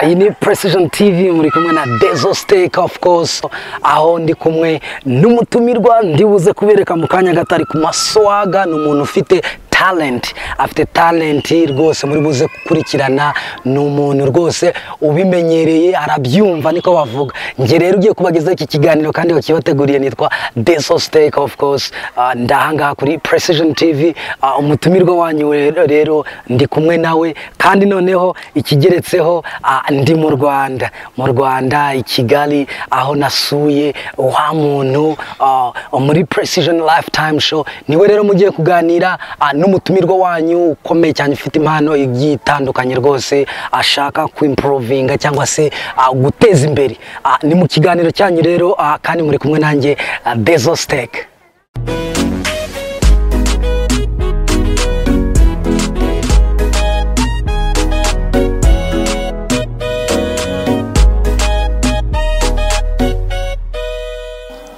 iyi ni precision tv muri kumwe na dezo steak of course aho ndi kumwe n'umutumirwa ndibuze kubereka mu kanya gato ari ku maswaga ni umuntu ufite talent afite talent rwose muri buze gukurikirana ni umuntu rwose ubimenyereye arabyumva niko bavuga njye rero ugiye kubagezaho iki kiganiro kandi wakibateguriye nitwa deso steak of course Ah, ndahangaha kuri precision tv Ah, umutumirwa wanyu rero- rero ndi kumwe nawe kandi noneho ikigeretseho ah, ndi mu rwanda mu rwanda i kigali aho nasuye wa muntu ah, muri precision lifetime show niwe rero mugiye kuganira ah, n'umutumirwa wanyu ukomeye cyane ufite impano igiye itandukanye rwose ashaka kwimprovinga cyangwa se ah, guteza imbere Ah, ni mu kiganiro cyanyu rero ah, kandi muri kumwe nanjye ah, dezo steak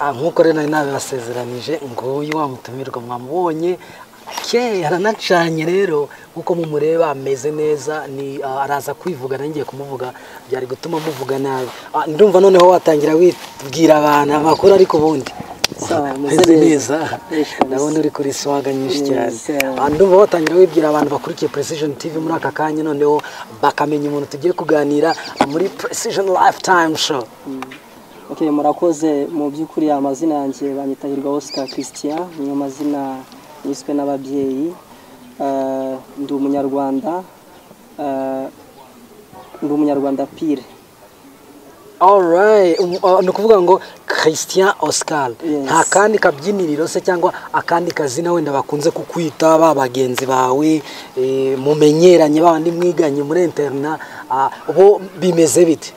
Ah, nk'uko rero nari nabibasezeranije nguyu wa mutumirwa mwamubonye akeye aranacanye rero nk'uko mumureba ameze neza ni ah, araza kwivuga nangiye kumuvuga byari gutuma muvuga nabi Ah, ndumva noneho watangira wibwira abantu amakuru ariko ubundi Sawa, meze Meze neza. neza Yes, meze. ndabona uri kuri swaga nyinshi cyane Yes, Ah, ndumva watangira wibwira abantu bakurikiye precision tv muri aka kanya noneho bakamenya umuntu tugiye kuganira muri precision lifetime show Okay, murakoze mu by'ukuri amazina yanjye banyita Hirwa Oscar Christian niyo mazina niswe n'ababyeyi Eh, ndi umunyarwanda eh, ndi umunyarwanda pire Alright, um, uh, ni ukuvuga ngo Christian Oscar Yes. nta kandi kabyiniriro se cyangwa akandi kazina wenda bakunze kukwita ba bagenzi bawe eh, mumenyeranye ba bandi mwiganye muri interna ah, bo bimeze bite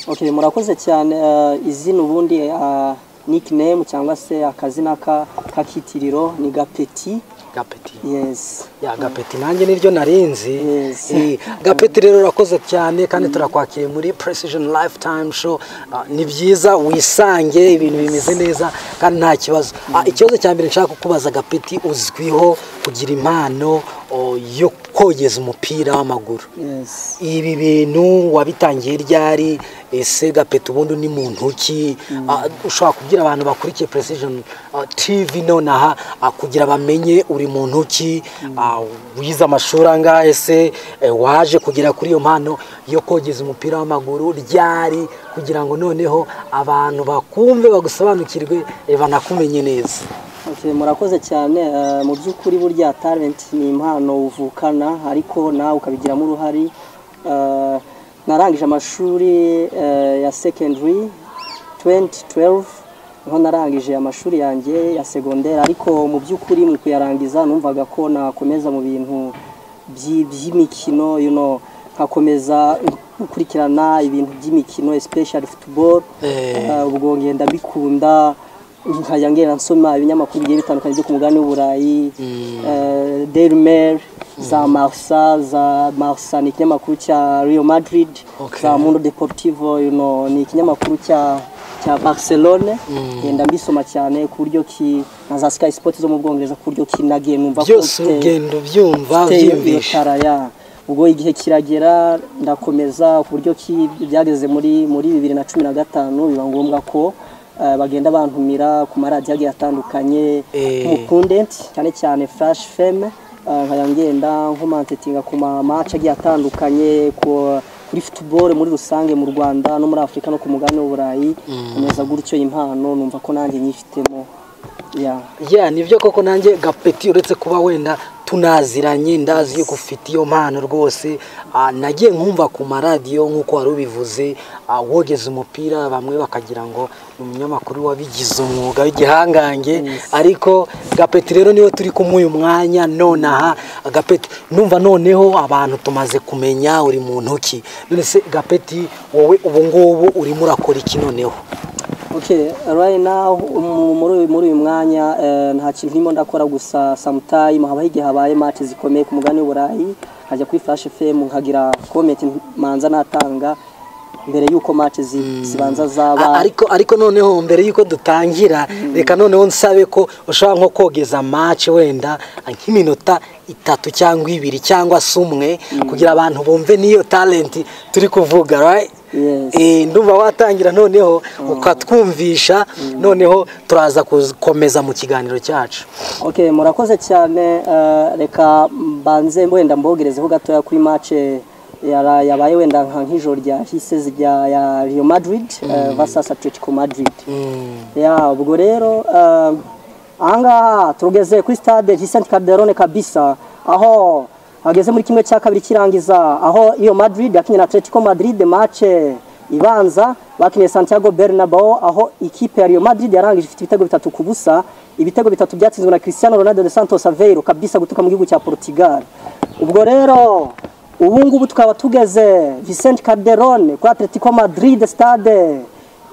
okay murakoze cyane eh, izina ubundi eh, nickname cyangwa se akazina ka k'itiriro ni gapeti gapeti yes ya gapeti nanjye niryo narinzi Yes. Eh, gapeti rero urakoze cyane kandi turakwakiriye muri precision lifetime show Ah, ni byiza wisange ibintu bimeze neza kandi nta kibazo Ah, ikibazo cya mbere nshaka kukubaza gapeti uzwiho kugira impano oh, yo kogeza umupira w'amaguru yes ibi bintu wabitangiye ryari ese gapeti ubundi ni muntu ki Ah, ushobora kubwira abantu bakurikiye precision ah, tv nonaha ah, kugira bamenye uri muntu ki Ah, wize amashuri angahe se Eh, waje kugera kuri iyo mpano yo kogeza umupira w'amaguru ryari kugira ngo noneho abantu bakumve bagusobanukirwe eh, banakumenye neza Okay, murakoze cyane Eh, mu by'ukuri burya talent ni impano uvukana ariko nawe ukabigiramo uruhare Eh, narangije amashuri eh, ya secondary 2012 niho narangije amashuri yanjye ya segonderi ariko mu by'ukuri mu kuyarangiza numvaga ko nakomeza mu bintu byi- by'imikino you know, nkakomeza gukurikirana ibintu by'imikino especially football Eh. Eh, ubwo ngenda mbikunda nkajya ngenda nsoma ibinyamakuru bigiye bitandukanye byo ku mugabane w'uburayi eh, daily mail za marsa za marsa ni ikinyamakuru cya real madrid Okay. za mundo deportivo you know, ni ikinyamakuru cya cya barcelone ngenda mbisoma cyane ku buryo ki na za sky sport zo mu bwongereza ku buryo ki nagiye numva ko byose mfite- ugenda ubyumva mfite iyo ubyiyumvisha tara, ya. ubwo igihe kiragera ndakomeza ku buryo ki byageze muri muri bibiri na cumi na gatanu biba ngombwa ko eh, bagenda bantumira ku maradiyo agiye atandukanye Eh. nk'umukundenti cyane cyane flash feme nkajya ngenda nkomantetinga ku mamaci agiye atandukanye ku- kuri football muri rusange mu rwanda no muri afurika no ku mugabane w'uburayi nkomeza gutyo impano numva ko nanjye nyifitemo ya ya nibyo koko nanjye gapeti uretse kuba wenda tunaziranye ndazi yuko ufite iyo mpano rwose Ah, nagiye nkumva ku maradiyo nk'uko wari ubivuze ah, wogeza umupira bamwe bakagira ngo ni umunyamakuru wabigize umwuga w'igihangange ariko gapeti rero niwe turi kumwe uyu mwanya nonaha gapeti numva noneho abantu tumaze kumenya uri mu ntoki none se gapeti wowe ubu ngubu urimo urakora iki noneho Okay, right now um, muri uyu- muri uyu mwanya eh, nta kintu ndimo ndakora gusa sometime haba igihe habaye match zikomeye ku mugani w'uburayi nkajya kuri Flash FM nkagira comment manza natanga mbere y'uko match zi- zibanza zaba A- ariko ariko noneho mbere y'uko dutangira reka noneho nsabe ko ushobora nko kogeza match wenda nk'iminota itatu cyangwa ibiri cyangwa se umwe kugira abantu bumve n'iyo talent turi kuvuga right? Yes. Eh, ndumva watangira noneho ukatwumvisha noneho turaza gukomeza mu kiganiro cyacu Okay, murakoze cyane eh, reka mbanze wenda mbogerezeho gatoya kuri match yara- yabaye wenda nka nk'ijoro ryahise rya ya Real Madrid eh, versus Atletico Madrid ya ubwo rero eh, ahangaha tugeze kuri stade Vicente Calderone kabisa aho hageze muri kimwe cya kabiri kirangiza aho iyo Madrid yakinye na Atletico Madrid match ibanza bakinye Santiago Bernabeu aho ikipe ya Real Madrid yarangije ifite ibitego bitatu ku busa ibitego bitatu byatsinzwe na Cristiano Ronaldo de Santos Aveiro kabisa gutuka mu gihugu cya Portugal ubwo rero ubu ngubu tukaba tugeze Vicente Calderone kuri Atletico Madrid stade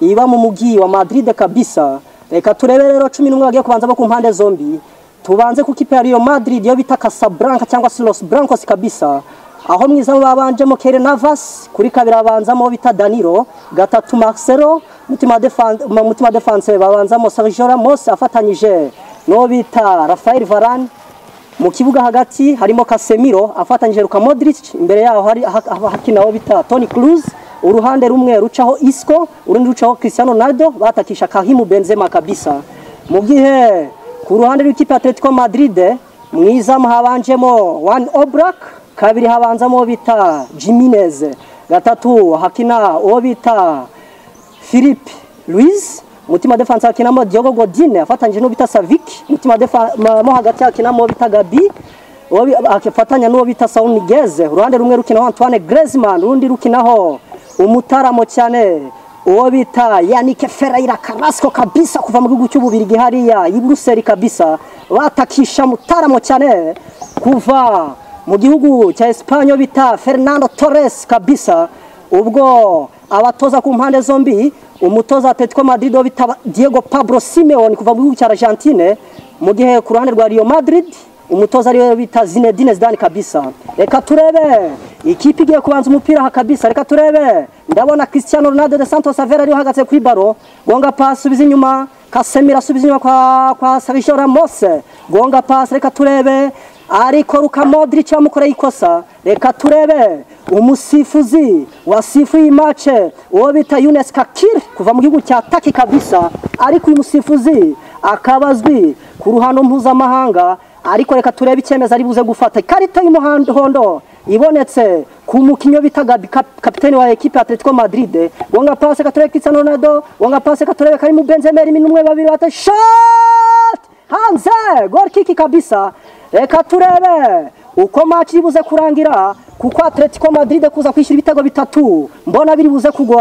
iba mu mujyi wa Madrid kabisa reka turebe rero cumi n'umwe bagiye kubanza bo ku mpande zombi tubanze ku kipe ya Real Madrid yo bita Casablanca cyangwa se Los Blancos kabisa aho mu izamu babanjemo Keylor Navas kuri kabiri abanzamo uwo bita Danilo gatatu Marcelo mutima defense mutima defense babanzamo Sergio Ramos afatanyije n'uwo bita Rafael Varane mu kibuga hagati harimo Casemiro afatanyije Luka Modric imbere yaho hari ha- ha- hakina uwo bita Toni Kroos uruhande rumwe rucaho Isco urundi rucaho Cristiano Ronaldo batakisha Kahimu Benzema kabisa mu gihe ku ruhande rw'ikipe ya Atletico Madrid mwiza muhabanjemo Juan Oblak kabiri habanzamo uwo bita Jimenez gatatu hakina uwo bita Philippe Luiz mutima defense hakinamo Diogo Godin afatanyije n'uwo bita Savic mutima defense mo hagati hakinamo uwo bita Gabi uwo bi- akifatanya n'uwo bita Saul Niguez uruhande rumwe rukinaho Antoine Griezmann urundi rukinaho umutaramo cyane uwo bita Yannick Ferreira Carrasco kabisa kuva mu gihugu cy'ububirigi hariya i Buruseli kabisa batakisha mutaramo cyane kuva mu gihugu cya Espanye bita Fernando Torres kabisa ubwo abatoza ku mpande zombi umutoza wa Atletico Madrid wo bitaba Diego Pablo Simeone kuva mu gihugu cya Argentine mu gihe ku ruhande rwa Real Madrid umutoza ariwe bita Zinedine Zidane kabisa reka turebe ikipe igiye kubanza umupira aha kabisa reka turebe ndabona Cristiano Ronaldo de Santos Aveiro ariwe uhagaze kuri baro gonga pass subiza inyuma Casemiro asubiza inyuma kwa kwa Sergio Ramos gonga pass reka turebe ariko Luka Modric yamukoreye ikosa reka turebe umusifuzi wasifuye imace uwo bita Younes Kakir kuva mu gihugu cya Taki kabisa ariko uyu musifuzi akaba azwi ku ruhando mpuzamahanga ariko reka turebe icyemezo ari buze gufata ikarita y'umuhondo ibonetse ku mukinnyi bita Gabi kap- kapiteni wa ekipe ya Atletico Madrid wonga pase katurebe Cristiano Ronaldo wonga pase katurebe Karim Benzema rimwe n'umwe babiri bata shot hanze gol kiki kabisa reka turebe uko match iri buze kurangira kuko Atletico Madrid kuza kwishyura ibitego bitatu mbona biri buze kugora